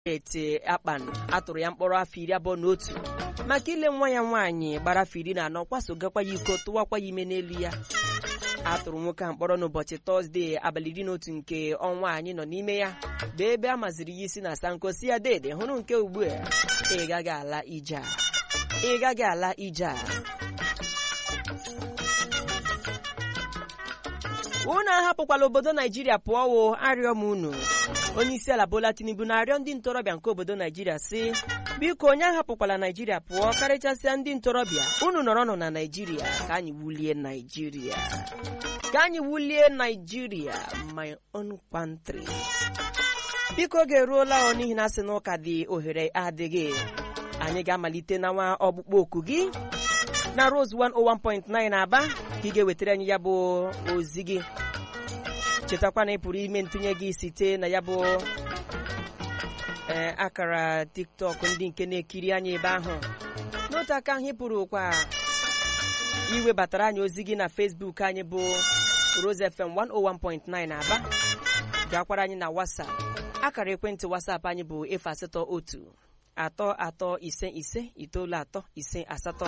ete akpan atụrụ ya mkpọrọ afọ iri abụọ na otu maka ile nwa ya nwaanyị gbara afọ iri na anọ kwasogakwa ya iko tụwakwa ya ime n'elu ya atụrụ nwoke a mkpọrọ n'ụbọchị tọzdee abalị iri na otu nke ọnwa anyị nọ n'ime ya bụ ebe a maziri ya isi na sanko si ya dede hụrụ nke ugbu a ị gaghị ala ije a ị gaghị ala ije a unu ahapụkwala obodo naijiria pụọ wo arịọ m unu onye isi ala bola tinubu na-arịọ ndị ntorobịa nke obodo naijiria si biko onye ahapụkwala naijiria pụọ karịchasịa ndị ntorobịa unu nọrọnụ na naijiria ka anyị wulie naijiria ka anyị wulie naijiria my own country biko oge eruola ọ n'ihi na asị na ụka dị ohere adịghị anyị ga-amalite na nwa ọkpụkpọ oku gị na Rose 101.9 Aba ka ị ga-ewetara anyị ya bụ ozi gị chetakwa na ị pụrụ ime ntụnye gị site na ya bụ ee akara tiktok ndị nke na-ekiri anyị ebe ahụ n'otu aka ahụ ị pụrụ kwa iwebatara anyị ozi gị na Facebook anyị bụ Rose FM 101.9 Aba gakwara anyị na WhatsApp akara ekwentị WhatsApp anyị bụ efu asatọ otu atọ atọ ise ise itoolu atọ ise asatọ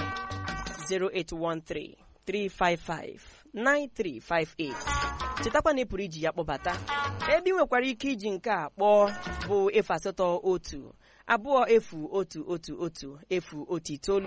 08133559358 chetakwa na ị pụrụ iji ya kpọbata ebe ị nwekwara ike iji nke a kpọọ bụ efu asatọ otu abụọ efu otu otu otu efu otu itoolu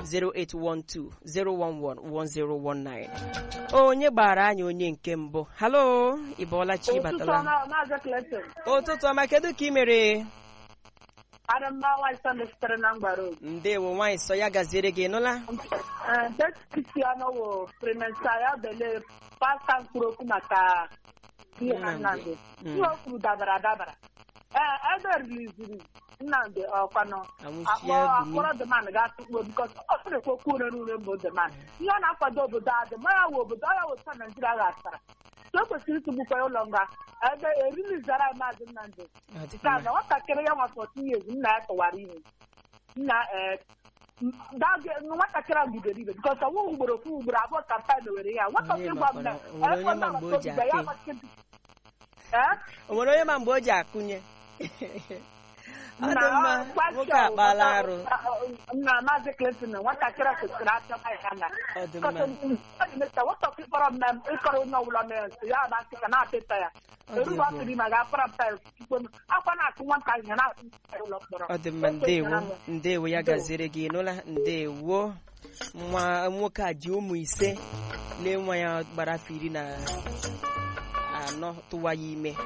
08120111019 onye gbara anyị onye nke mbụ halo ị bọọla chi batala ụtụtụ ọma kedu ka ị mere Adamma nwaanyị Sọnde sitere na mgbaro. ndewo nwaanyị sọ ya gaziere gị nụla Kristiano wụ Primensa ya bele pasta mkpụrụ okwu maka ihe Nnamdi. Nnamdi. Mm. Ihe o kwuru dabara adabara. Ee, ebe riliziri Nnamdi ọkwanụ Anwụchie akpọ Buni. akpọrọ deman ga-atụkpo bikọs ọ sịrị ekwe okwu ure ure mbụ deman. Ihe ọ na-akwado obodo adị ma ya wụ obodo ọ ya wụ taa Naijiria ghasara. So o kwesịrị ịtụgbukwa ya ụlọ nga ebe erilizara maazị Nnamdi. Ọ dị Nke a mma. na nwatakịrị ya nwa 14 years nna ya tụwara ihe nna ee dage nwatakịrị ahụ bidoro ibe bikọs ọnwụ ugboro ofu ugboro abụọ kampen were ya nwatakịrị gwa m na makwara, o nwere onye ma mgbe o ji ya akụ. agbachite ee o nwere onye ma mgbe o ji akụnye ọ dị na mma gwa nwoke Shell, akpaala arụ nna maazị Clinton nwatakịrị ahụ kwesịrị achọba ya na ọ dị mma mma nwata ịkpọrọ mme ịkọrọ onye ọbụla mere nsị ya na asị ka na-apịta ya Ọ dị erugo afọ egwu. ime ga-akpara mpa ya ikpe m. akwa na-akụ nwata ihe na-akụ ụlọ mkpọrọ ọ dị mma ndewo ndewo ya gaziere gị nụla ndewo nwa nwoke a ji ụmụ ise lee nwa ya gbara afọ iri na anọ tụwa ya ime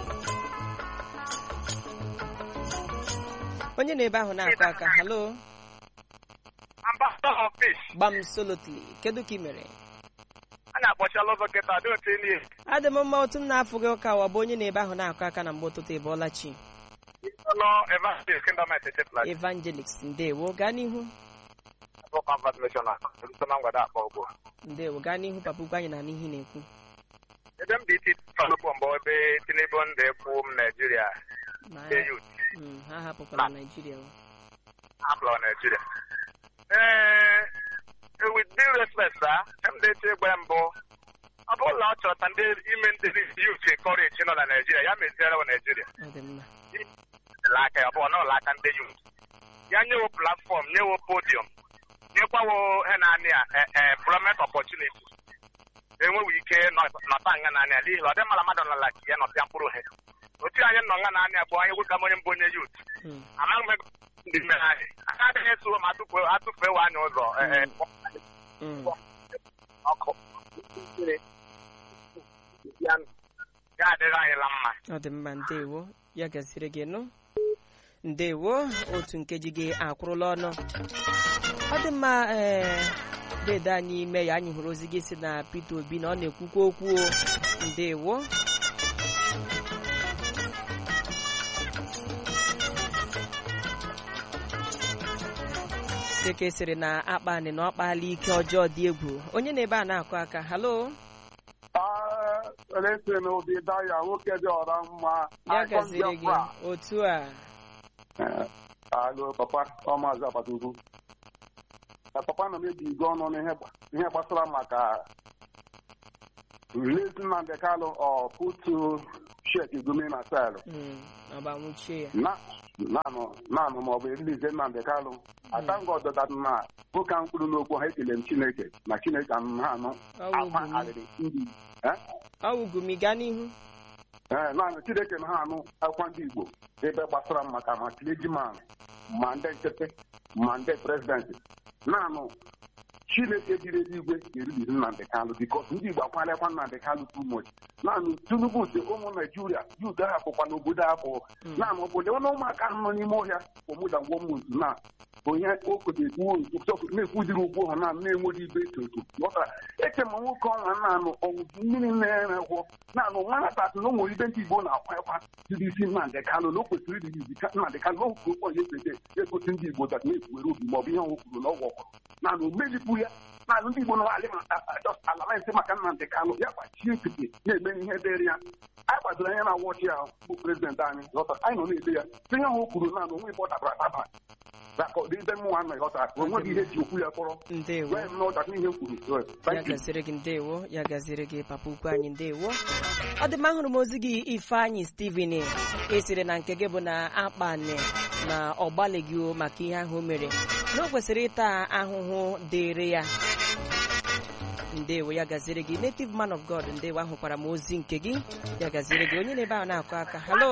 onye nọ ebe ahụ na-akụ aka halo ambassador of peace gbam solotly kedu ka ị mere a na-akpọchala ụzọ kịta dị otu enyi adị m mma otu m na-afụ gị ụka wa bụ onye na ebe ahụ na-akụ aka na mgbe ụtụtụ ịbọọla chi nọ evangelist kingdom etechepụla evangelist ndewo gaa n'ihu bụ convert missionary nso na mgbada akpọ ugbu ndewo gaa n'ihu papa ukwu anyị na n'ihi na-ekwu ebe m dị iti falụpụ mbụ ebe tinubu ndị ekwu m naijiria Ma ndị yut mm, ha hapụkwala naijiria o. hapụrụ naijiria ee with due respect sa m dị eche egbe mbụ ọ bụrụ na ọ chọta ndị ime ndị yut encourage nọ na naijiria ya meziere wa naijiria ọ dị mma la aka ya ọ bụ ọ n'ụlọ aka ndị yut ya nyewo platform nyewo podium nyekwawo ihe naanị a employment opportunity enweghị ike nọ- nọta nga naanị a n'ihi na ọ dị mma na mmadụ nọla ka ya nọpịa mkpụrụ he otu anyị nọ nga naanị a bụ anyị nwoke onye mbụ onye yut Mm, amaghị m ego ndị mme anyị aka adịghị eso ma atụfuo atụfuewe anyị ụzọ eh, eh, mm. ọkụ ya adịghị anyị la mma ọ dị mma ndewo ya gaziri gị nụ ndewo otu nkeji gị akwụrụla ọnụ ọ dị mma ee dede anyị ime ya anyị hụrụ ozi gị si na Peter Obi na ọ na-ekwukwa okwu o ndewo dịka esiri na akpanị na ọ kpaala ike ọjọọ dị egwu onye na-ebe a na-akụ aka halo Listen, Obi Daya, nwoke dị ọra mma. ya gaziri gị otu a Alo, papa, ọ maazị agbata ugwu. Ka papa nọ mebi igwe ọnụ n'ihe gba- ihe gbasara maka release Nnamdi Kalu or put to check Igumi na cell. Mm, ọ bụ anwụchie ya Na naanụ naanụ ma ọ bụ erilize Nnamdị Kalụ atangọ ọdọda na nwoke ahụ kwuru n'okwu ha ekele m Chineke na Chineke anụ ha anụ Ọwụ akwa ugwu m. arịrị ndị eh? ọwụgụ m gaa n'ihu ee naanị Chineke na ha anụ akwa ndị Igbo ebe gbasara m maka ma clergyman ma ndị nkịtị ma ndị prezidenti naanụ Chineke biri eluigwe ga-erubiri Nnamdị Kalụ bikos ndị Igbo akwalịakwa Nnamdị Kalụ too much naanị Tinubu si ụmụ Naijiria yud ahapụkwa n'obodo ahụ naanị obodo ọnụ ụmụaka ahụ nọ n'ime ọhịa omụdagwomuntu na onye okotekwu na-ekwudiri ugwu ha na na-enweghị ibe toto ghọtara eche ma nwoke ọnwa naanụ ọwụzi mmiri na-ere gwọ naanị nwatakị na ụmụ ibe ndị Igbo na-akwa akwa jiri isi Nnamdị Kalụ na o kwesịrị ịdị izi Nnamdị Kalụ na okwu ụkpọ ya ekpete egosi ndị Igbo dat na-ekwuwere obi ma ọ bụ ihe ọnwụ kwuru na ọgwụ ọkwụrụ naanị o mejipụ ya naanị ndị Igbo na-alị alamentị maka Nnamdị Kalụ ya gbachie nkịtị na-eme ihe dịrị ya anyị kwadoro anya na wọchị ya bụ prezidenti anyị ghọtara anyị nọ na-ede ya tinye ahụ o kwuru naanị onwe ibe ọ dabara adaba nakọdị ibe mmụnwa nọ ghọtara onweghị ihe ji okwu ya kpọrọ ndewo wee m n'ọdata ihe kwuru ya Thank you. gaziri gị ndewo ya gaziri gị papa ukwu anyị ndewo ọ dị mma ahụrụ m ozi gị ifeanyị steven esiri na nke gị bụ na akpani na ọ gbalịghị o maka ihe ahụ o mere na o kwesịrị ịta ahụhụ dịrị ya ndewo ya gaziri gị native man of god ndewo ahụkwara m ozi nke gị ya gaziri gị onye na-ebe ahụ na-akụ aka halo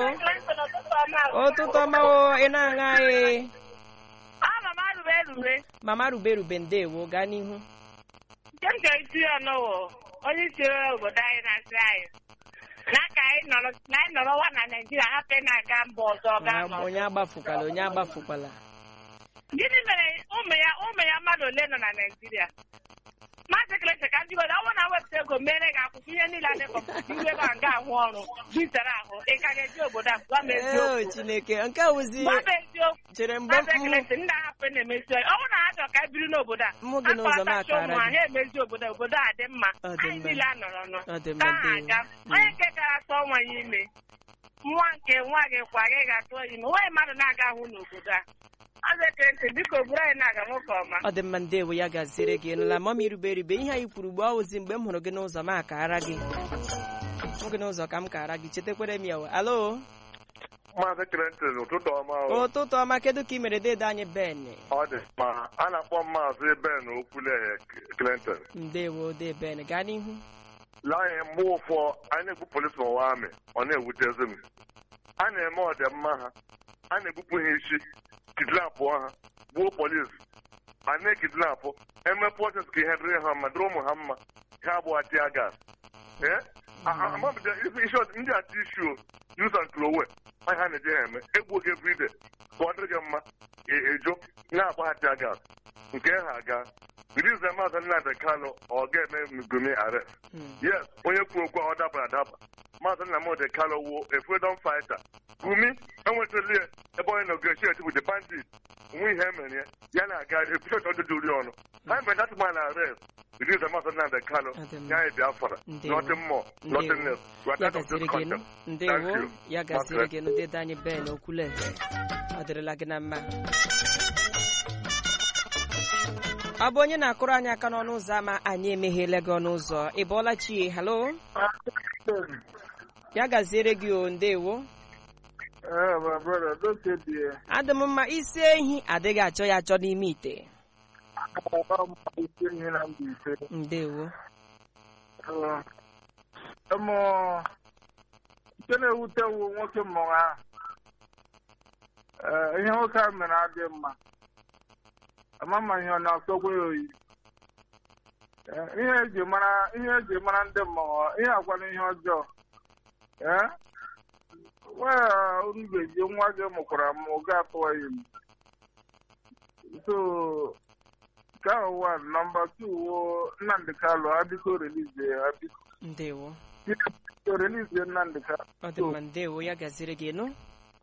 ụtụtụ ọma o ị na-aṅa anyị Ama m arụbe erube mama rube rube ndewo gaa n'ihu nke m ga-eti ya n'ụwa onye isi obodo anyị na-asị anyị na ka anyị nọrọ na anyị nọrọwa na Naịjirịa hapụ na-aga mba ọzọ gaa Onye- onye agbafukwala onye agbafukwala gịnị mere ụmụ ya ụmụ ya mmadụ ole nọ na Naịjirịa maazị Kelechi ka ndị obodo ọ bụrụ na wepụta ego mere gị akwụkwọ ihe niile a dịkọpụta iwe ga nga ahụ ọrụ bitere ahụ ị ka ga-eji obodo a gwa m Ee, eziokwu chineke nke a wụzi gwa m eziokwu chere mgbe maazị m Kelechi ndị ahapụ na-emezi ọyị ọ bụrụ na ha chọrọ ka anyị biri n'obodo a Mụ gị n'ụzọ m akpọtacha akara ụmụ ha gị. ha emezi obodo obodo a dị mma Ọ dị anyị mma. niile anọrọ nọ Ọ dị ka mma, ha ndewo. aga Mm. onye nke gara tụọ nwa ya ime nwa nke nwa gị kwa gị ga-atụọ ya ime nwaanyị mmadụ na-aga ahụ n'obodo a maazị Kelechi biko buru anyị na-aga nwoke ọma ọ dị mma ndewo ya gaziere gị nụla mama irube eribe ihe anyị kwuru ugbu ọwụzi mgbe m hụrụ gị n'ụzọ m akara gị hụ gị n'ụzọ ka m kara gị chetakwere m ya o. alo maazị Clinton ụtụtụ ọma o. ụtụtụ ọma kedu ka ị mere dede anyị ben ọ dị ma a na-akpọ m maazị Ben Okwuleghe Clinton ndewo de ben gaa n'ihu laanyị mgbe ụfọ anyị na-egbu polisi n'ụwa amị ọ na-ewutezi m a na-eme ọdịmma ha a na-egbupụ ha isi kidnapụ ha gbuo polisi a na-ekidnapụ eme proses ka ihe dịrị ha mma dịrị ụmụ ha mma ha abụọ tia gas ee amabido isi ọdị- ndị ati isi o use and throw away ọ ha na-eji ha eme egbuo gị everyday ka ọ dịrị gị mma e- ejo na-agba ha tia gas nke ha aga release maazị Nnamdị Kanụ ọ ga-eme Gumi arrest Mm. yes onye kwuru okwu a ọ dabara adaba maazị Nnamdị Kanụ wo a freedom fighter Gumi enwetali ya ebe onye negotiate with the bandit onwe ihe emere ya ya na-aga ekwuchọchọ ọdụdụ ori ọnụ ha mere that man arrest release maazị Nnamdị Kanụ Ọ dị mma. ya anyị Biafra Ndewo. nothing more nothing Ndewo. less we are ya tired of gaziri this gị nụ content ndewo Thank you. ya gaziri Maazị. gị nụ dede anyị ben okwule ọ dịrịla gị na mma ọ bụ onye na-akụrụ anyị aka n'ọnụ ụzọ ama anyị emeghela gị ọnụ ụzọ ị bọọla chie halo ya gaziere gị o ndewo Eh, my brother, don't say the adị m mma isi ehi adịghị achọ ya achọ n'ime ite um, isi ihe na mba ise. ndewo Eh, ụmụ nke na-ewute wu nwoke mmụrụ ahụ. Eh, ihe nwoke ahụ mere adịghị mma. Ama ma ihe ọ na-asọkwa ya oyi. Eh, ihe eji mara ihe eji mara ndị mmụọ ihe agwana ihe ọjọọ. Eh? Well, unu ga-eji nwa gị mụkwara m oge atụwa ya ime. So, nke ahụ one nọmba two wo Nnamdị Kalụ abiko relize ya abiko ndewo biko relize Nnamdị Kalụ ọ dị mma ndewo ya gaziri gị nụ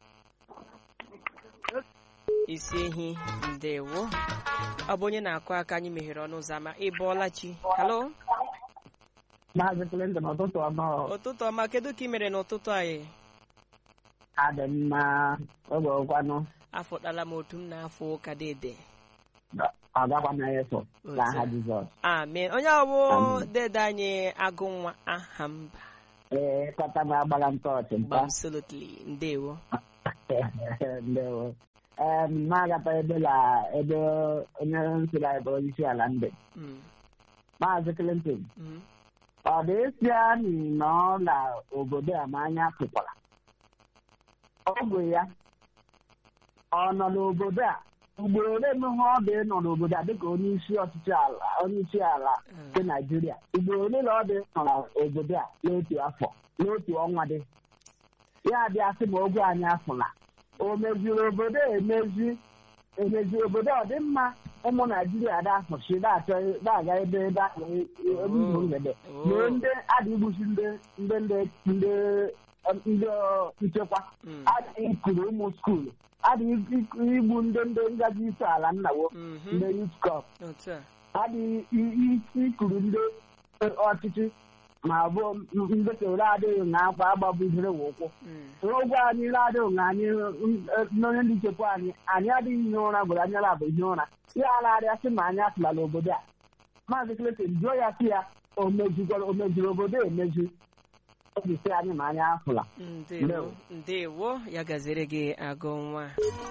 isi ehi ndewo ọ bụ onye na-akụ aka anyị meghere ọnụ ụzọ ama ị bọọla chi halo Maazị Clinton ụtụtụ ọma ọ. ụtụtụ ọma kedu ka ị mere n'ụtụtụ anyị adị mma oge ụkwanụ afọtala m otu m na-afọ ụka dede ọgakwa na eso n'aha Jizọs amen onye ọbụ dede anyị agụ nwa aha mba ee kọta m agbara m tọọchị mpa absolutely ndewo ndewo ee na-agata ebe la ebe onye nsiri anyị bụ onye isi ala ndị Mm, maazị Clinton mm. ọ dị esi anyị nọ na obodo a ma anya pụkwara ọ bụ ya ọ nọ n'obodo a ugboro ole mehe ọ dị nọ n'obodo a dịka onye isi ọchịchị ala onye isi ala nke Naijiria ugboro ole na ọ dị nọ n'obodo a n'otu afọ n'otu ọnwa dị ya bịa sị ma ogwe anyị afụla o meziri obodo emezi emezi obodo ọ dị mma ụmụ naijiria da-afụchi na-achọ na-aga ebe ebe ahụ ebe igbo mgbede mee ndị adị igbusi ndị ndị ndị ndị ndị nchekwa Mm. adịghị ikuru ụmụ skuulu adịghị igbu ndị ndị ngaji isi ala nnawo Mhm. ndị youth corps otu a adịghị isi ikuru ndị ọchịchị ma ọ bụ ndị soro adịghị na akwa agbabuziri wa ụkwụ Mm. n'ụgwọ anyị adịghị na anyị n'onye ndị nchekwa anyị anyị adịghị ihe ụra gwara anya labụ ihe ụra ya ararịa sị ma anyị atụla n'obodo a maazị Clinton jụọ ya sị ya o mezikwara o meziri obodo emezi obi sị anyị ma anyị afụla ndewo Ndewo. ndewo ya gaziri gị agụ nwa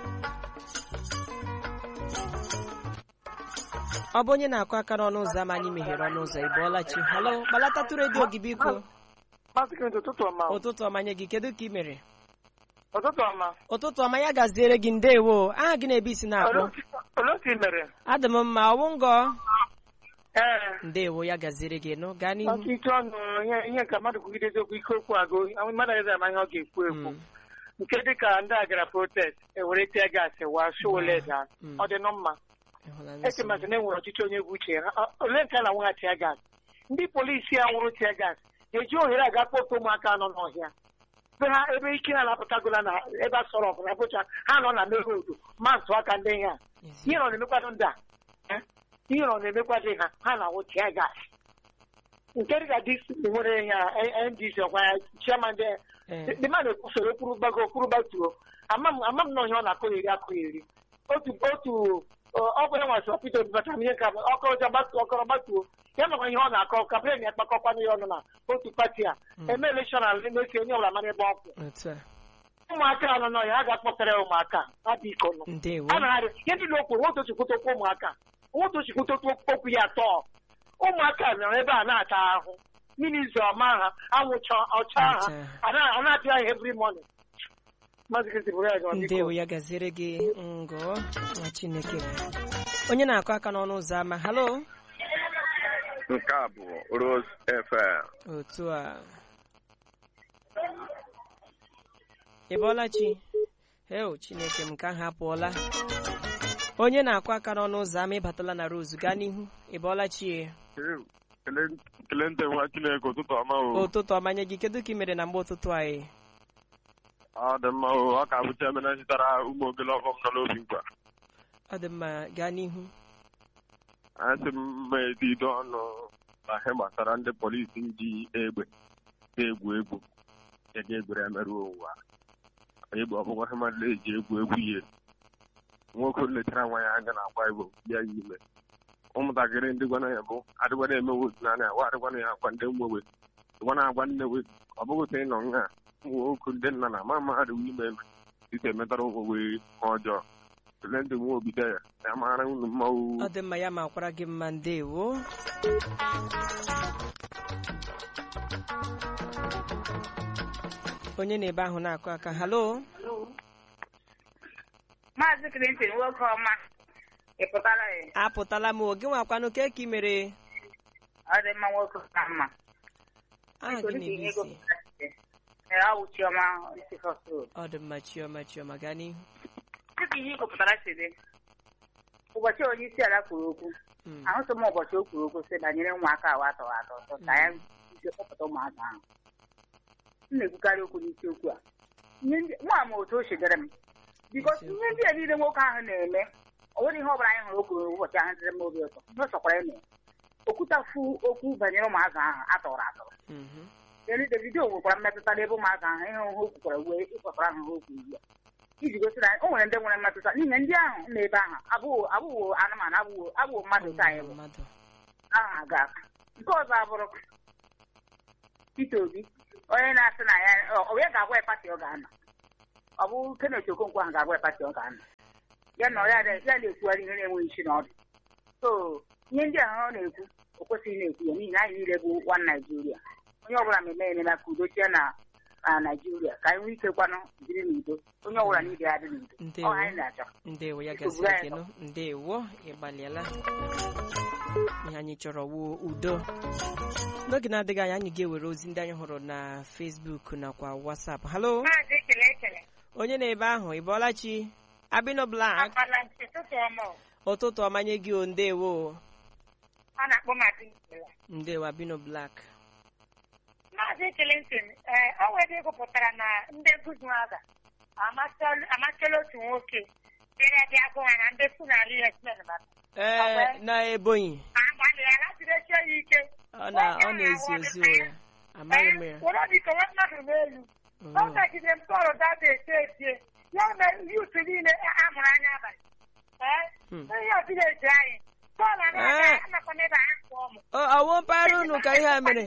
ọ bụ onye na-akụ aka n'ọnụ ụzọ ama anyị meghere ọnụ ụzọ ị bụọla chi halo gbalatatu redio gị biko Maazị Clinton, ụtụtụ ọma o. ụtụtụ ọma nye gị kedu ka ị mere ụtụtụ ọma ụtụtụ ọma ya gaziere gị ndewo aha gị na-ebe isi na-akpọ olee otu ị mere adị m mma ọwụ ngọ ee ndewo ya gaziere gị nụ gaa n'ihu maka ike ọnụ ihe ihe ka mmadụ kwugidezi okwu ike okwu agụ mmadụ agaghị ama ihe ọ ga-ekwu ekwu Mm, nke dịka ndị a gara protest ewere tie gaasị wa showole daa Mm. ọ dị nọ mma ịhụla nsogbu. echemasị na enwere ọchịchị onye bụ uche ya Ha- ole nke a na-anwụgha tia gaasị ndị polisi a nwụrụ tia gaasị eji ohere aga kpọta ụmụaka nọ n'ọhịa ebe ha ebe ike ha na-apụtagola na ebe a sọrọ ọgụ na bụcha ha nọ na merodu ma ntụ aka ndị ha Ezi- ihe nọ na-emekwado ndị a eh? ihe nọ na-emekwado ha ha na-awụ tia gaasị nke dịka dis nwere ya ndc ọkwa ya chairman dị eh, ndị mmadụ kwusoro kwuru gbago kwuru gbatuo ama m ama m na ihe ọ na-akụ eri akụ eri otu otu ọ bụ ya nwasị ọpịta obi bata m ihe ka ọkọrọja gbatuo ọkọrọ gbatuo ya makwa ihe ọ na-akọ ka plen ya kpakọkwanụ ya ọnụ na otu pati a eme elekshọn ala na-esi onye ọbụla mara ebe ọ kwụ otu a ụmụaka a nọ n'ọhịa a ga-akpọtara ya ụmụaka ha dị iko nọ ndewo a na-arị ihe ndị o kwuru nwotu chikwute okwu ụmụaka nwotu chikwute okwu ya atọ ụmụaka nọrọ ebe a na-ata ahụ mmiri zo ọma ha anwụcha ọcha ha Ọcha. a na- a na-apịa ha every morning Maazị Kristi bụrụ ya gị ọdịko. ndewo ya gaziere gị ngọ nwa chineke onye na-akụ aka n'ọnụ ụzọ ama halo nke a bụ Rose FM otu a ị bọọla chi heo chineke m ka ha apụọla onye na-akụ aka n'ọnụ ụzọ ama ịbatala na rose gaa n'ihu ị bọọla chi kele ndị nwa Chineke ụtụtụ ọma o ụtụtụ ọmanye gị kedu ka ị mere na mgbe ụtụtụ anyị ọ dị mma o ọ ka bụ chairman zụtara ụmụ ogele ọfọm nọ n'obi nkwa ọ dị mma gaa n'ihu asị m mma edido ọnụ na ihe gbasara ndị polisi ji egbe na-egwu egwu ege egbere emerụ ụwa egbe ọbụkwa ihe mmadụ na-eji egwu egwu ihe nwoke lechara nwa ya anya na-agba igbo bịa ya ime ụmụntakịrị ndị gwana ya bụ adịgwana emewe otu naanị awa adịgwana ya akwa ndị mwewe dịgwana agwa nnewe ọ bụghị sị ịnọ nha ụmụ nwoke ndị nna na ama mmadụ ime eme site metara onwe ihe ọjọọ ele ndị nwe obido ya ya mara unu mmanwụ ọ dị mma ya ma kwara gị mma ndewo onye na-ebe ahụ na-akụ aka halo Maazị Clinton nwoke ọma ị pụtara ya apụtala m oge nwakwanụ ka ị mere ọ dị mma nwoke ka mma aha gị na-ebe isi ee ọ wụ Chiọma isi fọsụ ọ dị mma chiọma chiọma gaa n'ihu dịka ihe ịkọpụtara si dị ụbọchị onye isi ala kwuru okwu Mm, ahụtụ m ụbọchị o kwuru okwu sị banyere ụmụaka ahụ atọrọ atọ ọtọ ka ya ije kpọpụta ụmụaka ahụ m na-ekwukarị okwu n'isiokwu a ihe ndị nwa m otu o chedere m bikos ihe ndị a niile nwoke ahụ na-eme ọ nwere ihe ọ bụla anyị hụrụ o kwuru ụbọchị ahụ dịrị m obi ụtọ ihe ọ chọkwara eme okwutafu okwu banyere ụmụaka ahụ atọrọ atọrọ mhm. Elu Davido nwekwara mmetụta n'ebe ụmụaka ahụ ihe o kwukwara wee ịkpọtara ahụ ha okwu ugbu a iji gosi na o nwere ndị nwere mmetụta n'ihi na ndị ahụ n'ebe ahụ abụghị abụghị anụmanụ abụghị abụghị mmadụ ka anyị bụ mmadụ ahụ aga aka nke ọzọ abụrụ Peter Obi onye na-asị na ya ọ- onye ga-agwa ya pati ọ ga-anọ ọ bụ Kenneth Okonkwo ahụ ga-abụ pati ọ ga-anọ ya na ya ya na-ekwugharị ihe na-enweghị isi na ọdụ so ihe ndị ahụ ọ na-ekwu o kwesịghị na-ekwu ya n'ihi na anyị niile bụ nwa Naijiria onye ọbụla na-eme ememe ka udo chie na na Naijiria ka anyị nwee ike kwanụ biri n'udo onye ọbụla niile ya dị n'udo ọ Ndewo. anyị na-achọ ndewo ya Biko, gasịrị buru anyị ekeno ndewo ịgbalịala ihe anyị chọrọ wuo udo n'oge na-adịghị anya anyị ga-ewere ozi ndị anyị hụrụ na Facebook nakwa WhatsApp halo maazị ekele ekele onye na-ebe ahụ ị bọọla chi abino blak akwala ntị ụtụtụ ọma o. ụtụtụ ọmanye gị o ndewo ọ na-akpọ maazị nkele ndewo abino blak maazị Clinton ee o nwere ego pụtara na ndị nkụzi aga amasịla otu nwoke bịara bịa gụ ha na ndị funali esmen maka ee na ebonyi agbalịala jidesie ya ike ọ na ọ na-ezi ozi ụgha amaghị m ya were obi kewa mmadụ n'elu ọ Oh. gajide m tọrọ dada ete etie ya mere yut niile amụrụ anya abalị ee Hmm. ihe vileji anyị bọọlụ Eh. anaghị anakwana ebe ha kpọọ m Ọ ọwụ mpaghara unu ka ihe a mere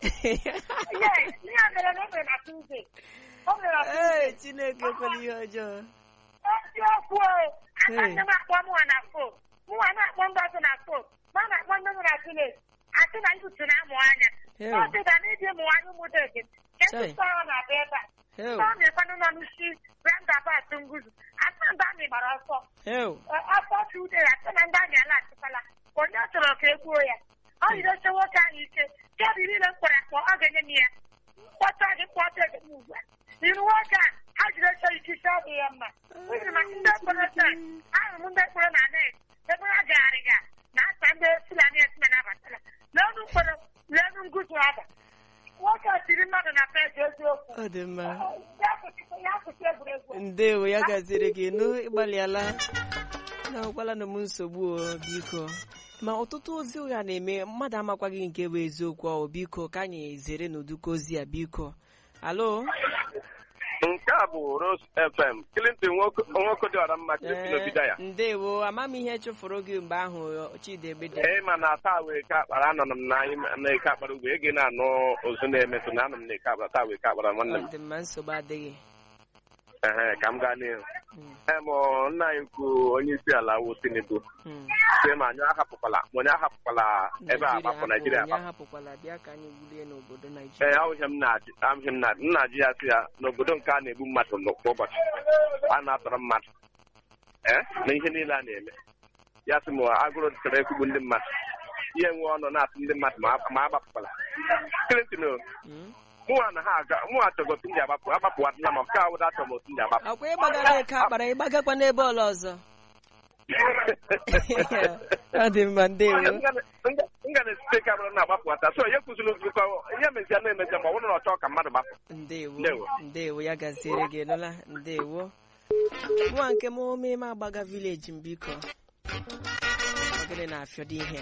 Yes, ihe a mere na o mere na Tuesday. O mere na ee Tuesday. chineke ekwela ihe ọjọọ Eziokwu o, aka Hey. nne m akpọ mụnwa na fon. Mụnwa na-akpọ ndị ọzọ na fon. Ma a na-akpọ ndị m na village. Asị na ntutu na-amụ anya. Hey. Ọ dị ka na ịdị mụ anya ụmụ dede. Chai. Ketụta ọ na-abịa ebe a. Heu. Ọ na-ekwanụ nọ n'isi roundabout nguzu. Asị na ndị amị gbara ọsọ. heu Ọ- Afọ Tuesday, asị na ndị amị ala achịkwala. Onye ọ chọrọ ka e gbuo ya. Ọ yidoche nwoke ahụ ike. Kedu niile m kpọrọ akpọ, ọ ga-enye m ya. mkpọta gị mkpọta ego m ugbu a iru nwoke a ha jiri oche ikike ọ dị ya mma n'ihi ma ndị mkpọrọ taa ahụrụ m ndị mkpọrọ na net ebe ha gagharịga na asa ndị fulani esime na-abatala n'ọnụ mkpọrọ n'ọnụ nguzu aba nwoke a tiri mmadụ na peji eziokwu ọ dị mma ya kwụsị- ya kwụsị egwuregwu ndewo ya gaziri gị nụ ịgbalịala na ọgwala na m nsogbu o biko ma ọtụtụ ozi ụgha na-eme mmadụ amakwaghị nke bụ eziokwu ọ biko ka anyị zere n'ụdịka ozi a biko alo nke a bụ Rose FM Clinton nwoke nwoke dị ọra mma Ee, Clinton ya ndewo ama m ihe chụfụrụ gị mgbe ahụ chidegbede ee ma na taa wee ke akpara anọ m na anyị na-eke akpara ugwu ege na-anụ ozu na-emetụ na anọ m na-eke akpara taa wee ke akpara nwanne m ọ dị mma nsogbu adịghị ehe ka m gaa n'ihu Mm, ee ma nna anyị kwu onye isi ala wụ Tinubu mm. sị ma anyị ahapụkwala ma onye ahapụkwala ebe a Naijiria agbapụ Naijiria hapụ, onye agbapụ ahapụkwala bịa ka anyị wulie n'obodo ee naijiria ahụghị m na-ajụ ahụghị m na nna ji ya sị ya n'obodo nke a na-egbu mmadụ nọ kwa ụbọchị a na-atọrọ mmadụ ee na ihe niile a na-eme ya sị m agụrụ chọrọ ekwugbu ndị mmadụ ihe nwe ọnụ na-atụ ndị mmadụ ma ma agbapụkwala Clinton o, Mm. mụnwa na ha aga mụnwa chọrọ otu ndị agbapụ agbapụwadịla ma nke awụda achọrọ m otu ndị agbapụ akwa ịgbagara eke akpara ịgbagakwa n'ebe ọla ọzọ ọ dị mma ndewo m ga na-esite ka bụrụ na-agbapụwata so ihe kwụziri nzukọ ihe mezia na-emezia ma ọ bụrụ na ọ chọọ ka mmadụ gbapụ ndewo Ndewo. ndewo ya gaziere gị nụla ndewo nwa nke m omeme agbaga vileji m biko ogene na-afịọdo ihe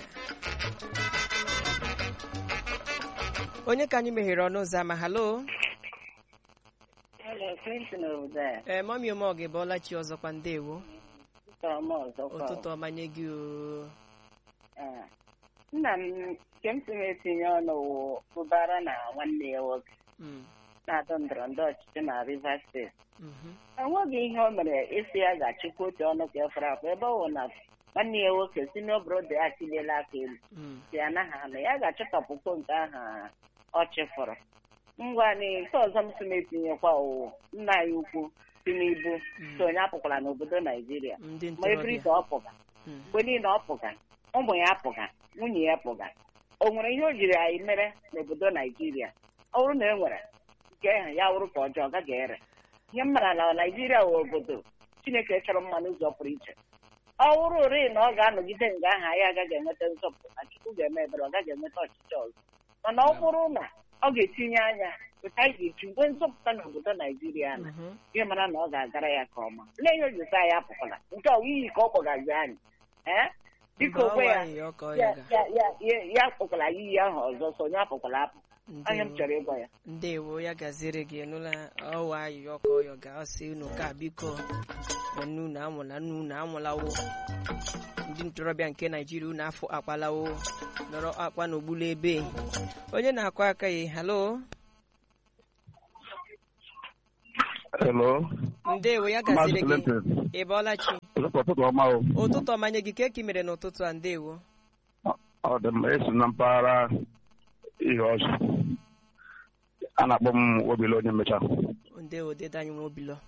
a onye ka anyị meghere ọnụ ụzọ ama halo Hello, Clinton obodo a. ee mọmi omog bọọla chi ọzọkwa ndewo Chọrọ m ọzọkwa. ụtụtụ ọmanye gị o Ah. Nna m nke m si m etinye ọnụ wụ ụbara na nwanne ya nwoke Mm, na-atọ ndọrọ ndọrọ ọchịchị na Rivers steeti. mhm. enweghị ihe o mere isi ya ga-achịkwa otu ọnụ ka efere akwa ebe ọ wụ na nwanne ya nwoke si n'obodo ya chiliela aka elu Mm, si anaghị anụ ya ga-achọtọpụkwa nke ahụ ọ chịfụrụ ngwa ni nke ọzọ m si m etinyekwa wụ nna ya ukwu Tinubu Mm. so onye apụkwara n'obodo Naijiria ndị ma ebiri ntorobịa ka ọ pụga Mm, mgbe niile ọ pụga ụmụ ya apụga nwunye ya pụga o nwere ihe o jiri anyị mere n'obodo Naijiria ọ bụrụ na e nwere nke ahụ ya wụrụ ka ọjọọ gaghị ere ihe m mara na Naijiria wụ obodo Chineke chọrọ mma n'ụzọ pụrụ iche ọ wụrụ ori na ọ ga-anọgide nga ahụ anyị agaghị enweta nzọpụta Chukwu ga-eme ebere ọ gaghị enweta ọchịchị ọzọ mana ọ bụrụ na ọ ga-etinye anya otu anyị ga-eji nwee nzọpụta n'obodo Naijiria na mhm. ihe mara na ọ ga-agara ya ka ọma lee ihe o ji sa ya apụkwala nke ọ iyi ka ọ kpọgazi anyị ee biko Mba, ọ okwe ya nwaanyị ọ ka ọ ya ya ga ya- ya- ya- ya akpọkwala ya iyi ahụ ọzọ so onye apụkwala apụ anya m Ndewo. chọrọ ịgwa ya ndewo ya gaziere gị nụla ọwa ayịyọ ka ọyọ ga-asị unu ka biko nne unu anwụla nne unu anwụlawo ndị ntorobịa nke naijiria unu afọ akwalawo nọrọ akwa n'ogbulu ebe onye na-akụ aka ya halo Hello. ndewo ya Maazị gaziri gị Clinton ị bọọla chi ụtụtụ ụtụtụ ọma o ụtụtụ ọmanye gị ka eki mere n'ụtụtụ a ndewo ọ dị mma esi na mpaghara ihe ọzọ a na-akpọ m obile onye mmecha ndewo dede anyị nwe obilo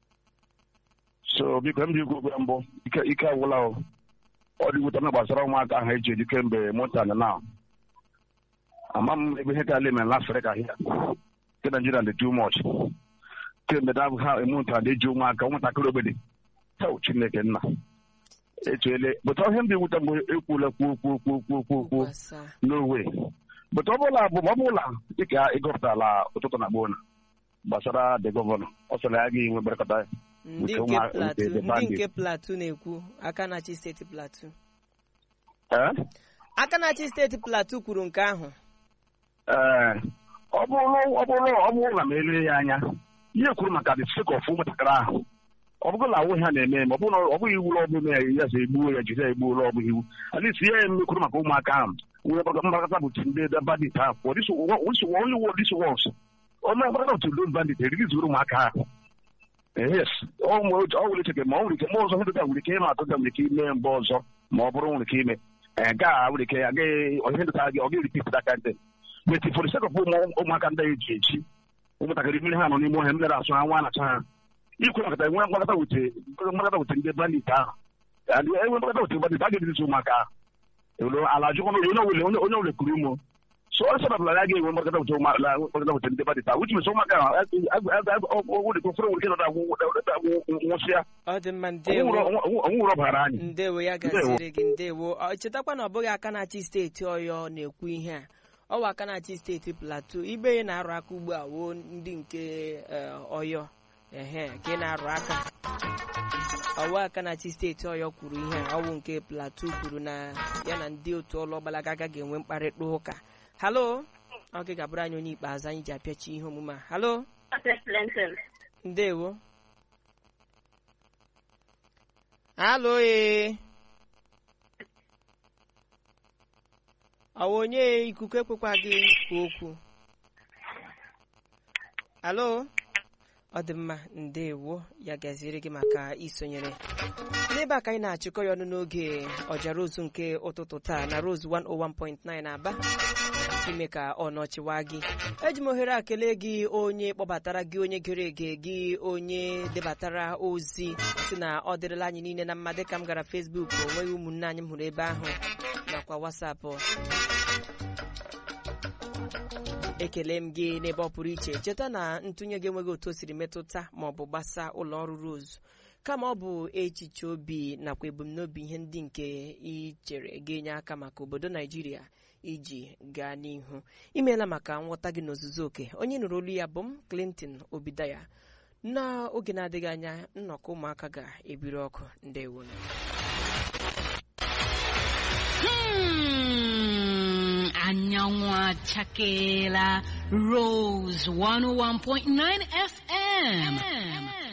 so biko m ji ikwu okwu mbụ ike ike agwụla o ọ dị wute na gbasara ụmụaka ahụ eji eji kemgbe motan na ama m ebe ihe ka ala emere n'afrịka hia nke naijiria dị too much kemgbe da ha emunta na-eji ụmụaka ụmụntakịrị ogbede hel chineke nna etuele bụta ihe m dị wute mgbe ekwula kwuo kwuo kwuo kwuo kwuo kwuo Gbasa. n'owe bụta ọ bụla bụ ma ọ bụla dịka ịgọpụtala ụtụtụ na gboo na gbasara the gọvanọ ọ sịrị ya ga-enwe mkparịkọta ya ndị Nke nke ụmụ- platu nke the ndị bandit. nke platu na-ekwu aka na-achị steeti platu ee aka na-achị steeti platu kwuru nke ahụ ee ọ bụrụ ọ bụrụ ọ bụrụ na m elee ya anya ihe kwuru maka the sake of ụmụntakịrị ahụ ọ bụrụ na awụ ha na-eme eme ọ bụrụ na ọ bụghị iwu ọ bụla ya ya sa egbuo ya jiri ya egbuo ọ bụghị iwu alisi ihe ya emekwuru maka ụmụaka ahụ nwere mgbakọta bụ ndị bandit ahụ for this one- this one- only one this once onye mgbakọta bụ those bandit erigizuru ụmụaka ahụ yes ọ nwere ọ nwere ike ma ọ nwere ike ma ọzọ ndị nwere ike ịma atụga nwere ike ime mgbe ọzọ ma ọ bụrụ nwere ike ime ee gaa nwere ike agaghị ihe ndịta gị ọ gaghị repeat that kind thing but for the sake of ụmụ ụmụaka ndị eji eji ụmụntakịrị mmiri ha nọ n'ime ọhịa mmiri asụ ha nwa anacha ha ikwe maka enwe mgbakọta wute mgbakọta wute ndị bandit ahụ and enwe mgbakọta wute bandit a ga-edirizi ụmụaka ahụ ewere ala jụkwa na onye ọbụla onye onye ọbụla kuru umo so ọ sọ na ya ga-enwe mgbakọta wute ụmụ- la- mgbakọta wute ndị bandit ahụ which means ụmụaka ahụ nwere ike ụfọdụ nwere ike nọdụ agwụ nwụsịa ọ dị mma ndewo ọnwụrụ ọbara anyị ndewo ya gaziri gị ndewo Ọ, chetakwa na ọ bụghị aka na-achị steeti ọyọ na-ekwu ihe a ọ bụ aka na-achị steeti plateau ibe ya na-arụ aka ugbu a woo ndị nke eh, ọyọ ehe ka ị na-arụ aka ọwa aka na-achị steeti ọyọ kwuru ihe a ọwụ nke plateau kwuru na ya na ndị otu ọlụ ọgbalaga agaghị enwe mkparịta ụka halo ọ gị ga-abụrụ anyị onye ikpeazụ anyị ji apịachi ihe omume a halo ndewo halo ee ọwa onye ikuku ekwekwa gị kwu okwu halo ọ dị mma ndewo ya gaziere gị maka isonyere n'ebe a ka anyị na-achịkọ ya ọnụ n'oge ọjara ozu nke ụtụtụ taa na rose 101.9 aba ime ka ọ nọchiwa gị eji m ohere a kelee gị onye kpọbatara gị onye gere ege gị onye debatara ozi si na ọ dịrịla anyị niile na mma dịka m gara Facebook o nweghị ụmụnne anyị m hụrụ ebe ahụ nakwa wasapụ ekele m gị n'ebe ọ pụrụ iche cheta na ntụnye gị enweghị otu o siri metụta ma ọ bụ gbasa ụlọ ọrụ Rose kama ọ bụ echiche obi nakwa ebumnobi ihe ndị nke ị chere ga-enye aka maka obodo Naijiria iji gaa n'ihu imeela maka nghọta gị n'ozuzu oke onye nụrụ olu ya bụ m Clinton Obidaya n'oge na-adịghị anya nnọkọ ụmụaka ga-ebiri ọkụ ndewo Hmm, anyanwụ achakela Rose 101.9 FM.